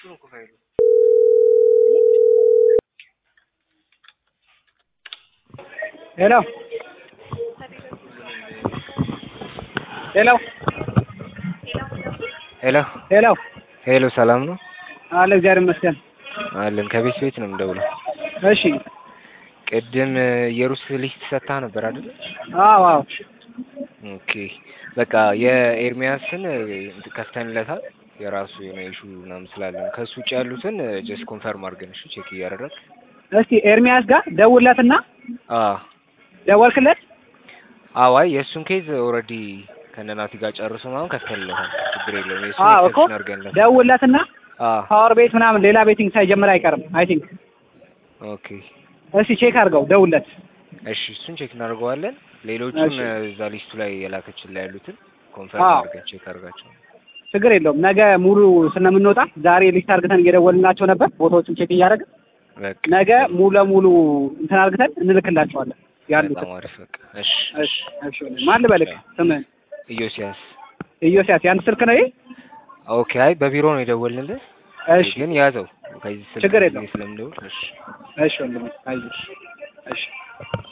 ነው እኮ ፋይሉ። ሄሎ ሄሎ ሄሎ ሄሎ ሄሎ፣ ሰላም ነው አለ እግዚአብሔር ይመስገን። አለን። ከቤት ቤት ነው የምደውለው። እሺ ቅድም የሩስ ሊስት ሰጥታ ነበር አይደል? አዎ አዎ ኦኬ በቃ የኤርሚያስን ከፍተንለታል። የራሱ የሆነ ኢሹ ምናምን ስላለን ከእሱ ውጭ ያሉትን ጀስት ኮንፈርም አድርገን እሺ፣ ቼክ እያደረግ እስቲ ኤርሚያስ ጋር ደውለትና አዎ ደወልክለት? አዋይ የእሱን ኬዝ ኦልሬዲ ከነናቲ ጋር ጨርሶ ምናምን ከፍተንለታል። ችግር የለውም። የእሱን አዎ እኮ ኤክሰፕሽን አድርገንለታል። ደውለትና አዎ ፓወር ቤት ምናምን ሌላ ቤቲንግ ሳይጀምር አይቀርም አይ ቲንክ። ኦኬ እስቲ ቼክ አድርገው ደውለት። እሺ፣ እሱን ቼክ እናደርገዋለን። ሌሎቹን እሺ። እዛ ሊስቱ ላይ የላከችን ላይ ያሉትን ኮንፈርም አዎ። አድርገን ቼክ አድርጋቸው። ችግር የለውም። ነገ ሙሉ ስለምንወጣ ዛሬ ሊስት አድርገን እየደወልናቸው ነበር ቦታዎችን ቼክ እያደረግን በቃ ነገ ሙሉ ለሙሉ እንትን አድርገን እንልክላቸዋለን ያሉትን። በጣም አሪፍ። በቃ እሺ፣ እሺ እሺ። ማን ልበልክ ስምህን? ኢዮስያስ ኢዮስያስ የአንድ ስልክ ነው ይሄ? ኦኬ። አይ በቢሮ ነው የደወልንልህ፣ እሺ ግን ያዘው ከዚህ ስልክ ችግር ጊዜ የለውም። ስለምደውል እሺ እሺ ወንድሜ አይዞሽ። እሺ